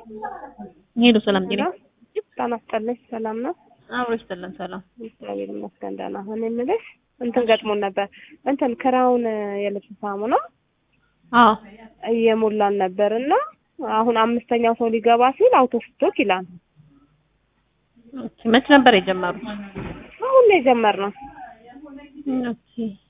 ሄሎ ሰላም ጤና ጤና ይስጥልኝ። ሰላም ነው? አብሮ ይስጥልን። ሰላም እግዚአብሔር ይመስገን ደህና። እኔ የምልሽ እንትን ገጥሞን ነበር እንትን ክራውን የልብስ ሳሙና አዎ እየሞላን ነበር እና አሁን አምስተኛው ሰው ሊገባ ሲል አውቶ ስቶክ ይላል። ኦኬ። መች ነበር የጀመሩት? አሁን ነው የጀመርነው። ኦኬ።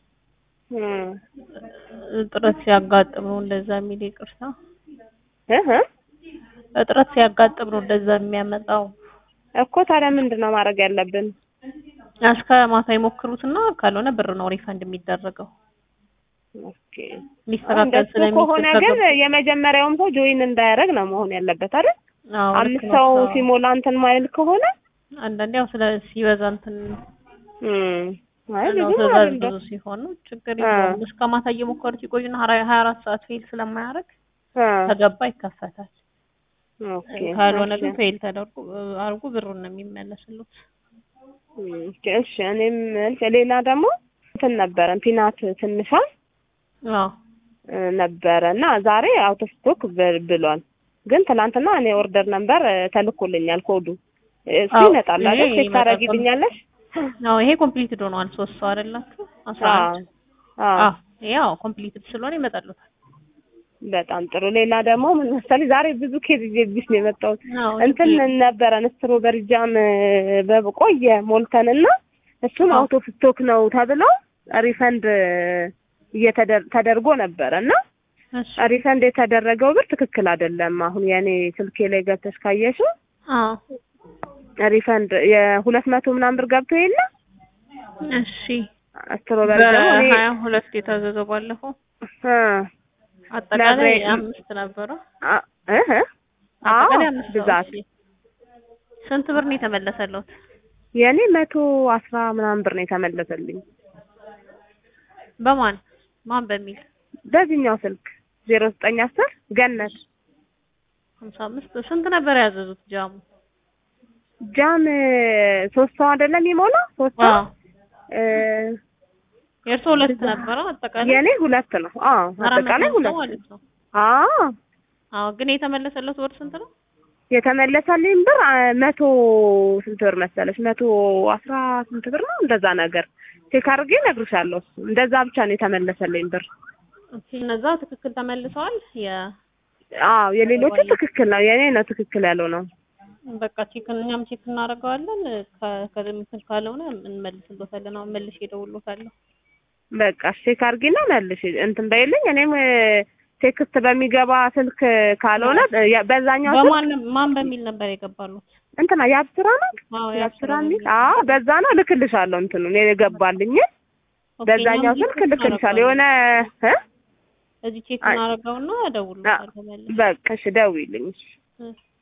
እጥረት ሲያጋጥም ነው እንደዛ የሚል ይቅርታ። እህ እጥረት ሲያጋጥም ነው እንደዛ የሚያመጣው። እኮ ታዲያ ምንድን ነው ማድረግ ያለብን? እስከ ማታ ይሞክሩትና ካልሆነ ብር ነው ሪፈንድ የሚደረገው። ኦኬ ሊስተካከል እንደሱ ከሆነ ስለሚችል ግን የመጀመሪያውም ሰው ጆይን እንዳያደርግ ነው መሆን ያለበት አይደል? አዎ ልክ አምስት ነው። ሰው አዎ። ሲሞላ እንትን ማይል ከሆነ አንዳንዴ ያው ስለ ሲበዛ እንትን እም አይ ነው ብዙ ትእዛዝ አይደለም። ብዙ ሲሆን ነው ችግር አ። የለውም። እስከ ማታ እየሞከሩት ይቆዩና ሀያ አራት ሰዓት ፌል ስለማያደርግ አ ከገባ ይከፈታል። ኦኬ ካልሆነ ግን እሺ። ፌል ተደርጎ አርጎ ብሩን ነው የሚመለስሉት። እም እሺ እኔም ሌላ ደግሞ እንትን ነበረ ፒናት ትንሿ አዎ እ ነበረ እና ዛሬ አውቶ ስቶክ ብ- ብሏል። ግን ትናንትና እኔ ኦርደር ነምበር እ ተልኮልኛል ኮዱ እሱ አዎ፣ ይመጣል ይሄ አይደል? ቼክ ይመጣል። ታደርጊልኛለሽ? አዎ ይሄ ኮምፕሊትድ ሆኗል። ሶስት ሰው አይደላችሁ? አስራ አዎ አንድ አዎ አዎ ያው ኮምፕሊትድ ስለሆነ ይመጣሉታል። በጣም ጥሩ። ሌላ ደግሞ ምን መሰለኝ ዛሬ ብዙ ኬዝ ይዤብሽ ነው የመጣሁት። አዎ እንትን ነበረን ስትሮበሪ ጃም በቆየ ሞልተንና እሱም አዎ። አውቶ ስቶክ ነው ተብለው ሪፈንድ እየተደር- ተደርጎ ነበረ እና እሺ ሪፈንድ የተደረገው ብር ትክክል አይደለም። አሁን የኔ ስልኬ ላይ ገብተሽ ካየሽው አዎ ሪፈንድ የሁለት መቶ ምናምን ብር ገብቶ የለ እሺ ስትሮበሪ ደግሞ እኔ በሀያ ሁለት የታዘዘው ባለፈው እ አጠቃላይ ነግሬ- አምስት ነበረ። አ- እህ አዎ አጠቃላይ አምስት ነው። ብዛት እሺ ስንት ብር ነው የተመለሰለት? የኔ መቶ አስራ ምናምን ብር ነው የተመለሰልኝ በማን ማን በሚል በዚህኛው ስልክ ዜሮ ዘጠኝ አስር ገነት ሀምሳ አምስት ስንት ነበር ያዘዙት ጃሙ? ጃም ሶስት ሰው አይደለም የሚሞላ ሶስት ሰው አዎ እ የእርሶ ሁለት ነበረ አጠቃላይ የኔ ሁለት ነው። አዎ አራት አጠቃላይ መቶ ሁለት ማለት ነው። አዎ አዎ ግን የተመለሰለት ብር ስንት ነው? የተመለሰልኝ ብር አ፣ መቶ ስንት ብር መሰለሽ? መቶ አስራ ስንት ብር ነው እንደዛ ነገር ቼክ አድርጌ እነግርሻለሁ። እሱ እንደዛ ብቻ ነው የተመለሰልኝ ብር። ኦኬ እነዛ ትክክል ተመልሰዋል። የ አዎ የሌሎቹ ትክክል ነው፣ የኔ ነው ትክክል ያለው ነው። በቃ ቼክ እኛም ቼክ እናደርገዋለን። ከ- ከምትል ካልሆነ እንመልስሎታለን። አሁን መልሼ እደውልሎታለሁ። በቃ ቼክ አድርጊና መልሽ እንትን በይልኝ። እኔም እ፣ ቴክስት በሚገባ ስልክ ካልሆነ እ፣ ያ- በዛኛው ስልክ በማን ማን በሚል ነበር የገባሉት? እንትና የአብስራ ነው አዎ የአብስራ ያስራ ሚል አዎ በዛ ነው እልክልሻለሁ። እንትኑ እኔ የገባልኝ በዛኛው ስልክ እልክልሻለሁ። የሆነ እ እዚህ ቼክ አይ- እናደርገውና እደውልሎታለሁ መልሼ። በቃ እሺ ደውይልኝ። እሺ። እሺ